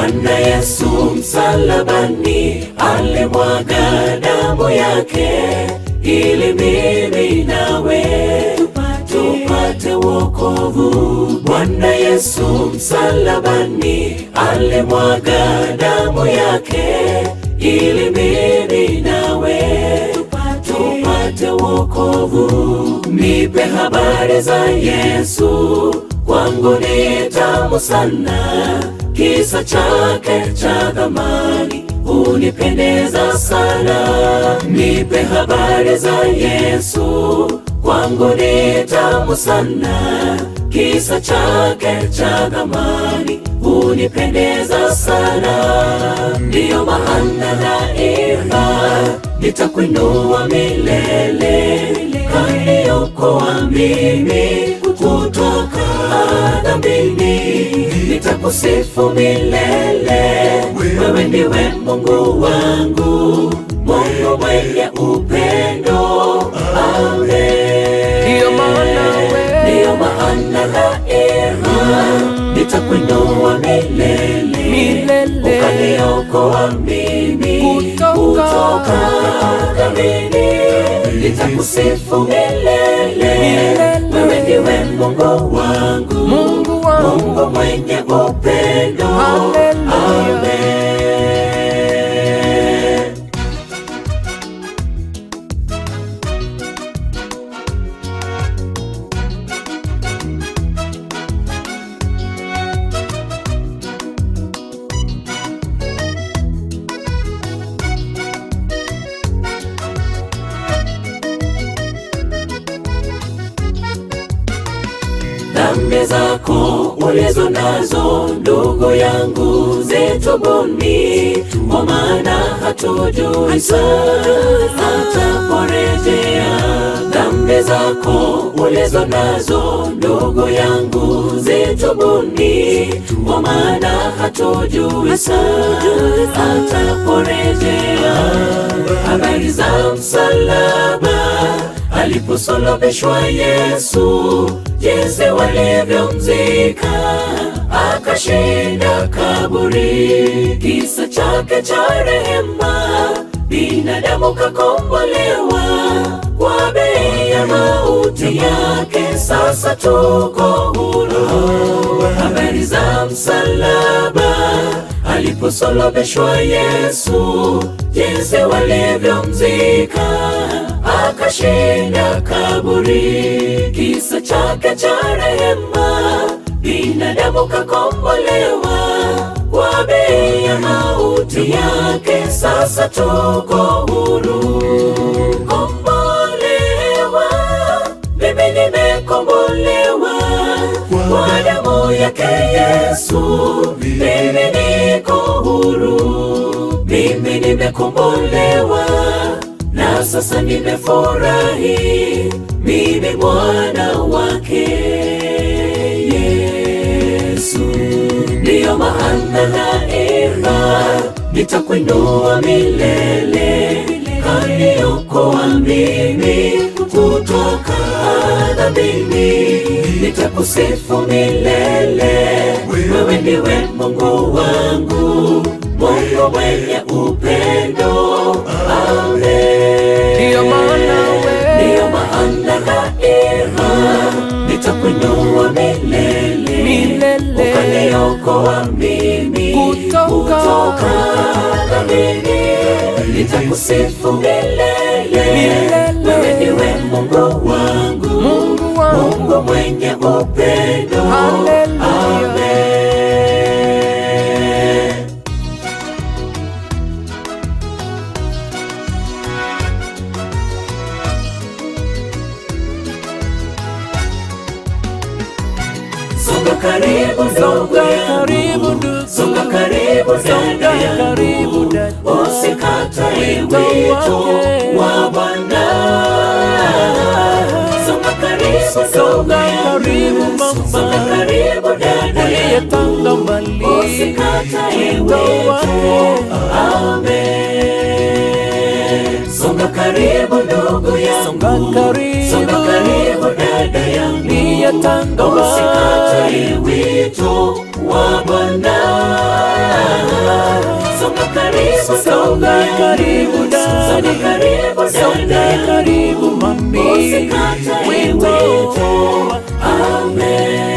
Bwana Yesu msalabani alimwaga damu yake ili mimi nawe tupate wokovu. Bwana Yesu msalabani alimwaga damu yake ili mimi nawe tupate wokovu. Nipe habari za Yesu, kwangu ni tamu sana, kisa chake cha thamani hunipendeza sana. Nipe habari za Yesu, kwangu ni tamu sana, kisa chake cha thamani hunipendeza sana. Ndiyo maana daima nitakuinua milele, kaniokoa mimi kutoka dhambini, nitakusifu milele. Wewe ndiwe Mungu wangu, Mungu mwenye upendo. Amen. Ndiyo maana we- Ndiyo maana daima nitakuinua milele, Milele. ukaniokoa mimi Kutoka- kutoka dhambini, nitakusifu milele. Milele. Wewe ndiwe Mungu wangu, Mungu wangu. Mungu mwenye upendo. Haleluya. Amen. Dhambi zako ulizo nazo ndugu yangu zitubuni, kwa maana hatujui saa ataporejea. Dhambi zako ulizo nazo ndugu yangu zitubuni, kwa maana hatujui saa ataporejea. Habari za msalaba aliposulubishwa Yesu, jinsi walivyomzika akashinda kaburi. Kisa chake cha rehema, binadamu kakombolewa kwa bei ya mauti yake, sasa tuko huru. Habari za msalaba aliposulubishwa Yesu, jinsi walivyomzika akashinda kaburi. Kisa chake cha rehema, binadamu kakombolewa kwa bei ya mauti yake, sasa tuko huru. Kombolewa, mimi nimekombolewa kwa damu yake Yesu, mimi niko huru, mimi nimekombolewa na sasa nimefurahi, mimi mwana wake Yesu. Ndiyo maana daima nitakuinua milele, kaniokoa mimi kutoka dhambini, nitakusifu milele. Wewe ndiwe Mungu wangu, Mungu mwenye upendo. Amen. Ndiyo maana we- Ndiyo maana daima nitakuinua milele, Milele. ukaniokoa mimi Kutoka- kutoka dhambini, nitakusifu milele. Milele. Wewe ndiwe Mungu wangu, Mungu wangu. Mungu mwenye upendo. Haleluya. Amen. Songa karibu ndugu Songa yangu, karibu ndugu. songa karibu Songa dada karibu yangu, dada. usikatae Wito wito wake. wa Bwana. Songa karibu Songa ndugu karibu yangu, mama. songa karibu dada Uliyetanga yangu, mbali. usikatae Wito wito. wake. Amen. Songa karibu ndugu yangu, Songa karibu. songa karibu dada yangu, Uliyetanga mbali. usikatae wito wa Bwana. karibu songa ndugu karibu yangu. dadi, Songa karibu songa dada. karibu mami, Usikatae wito wito. Amen.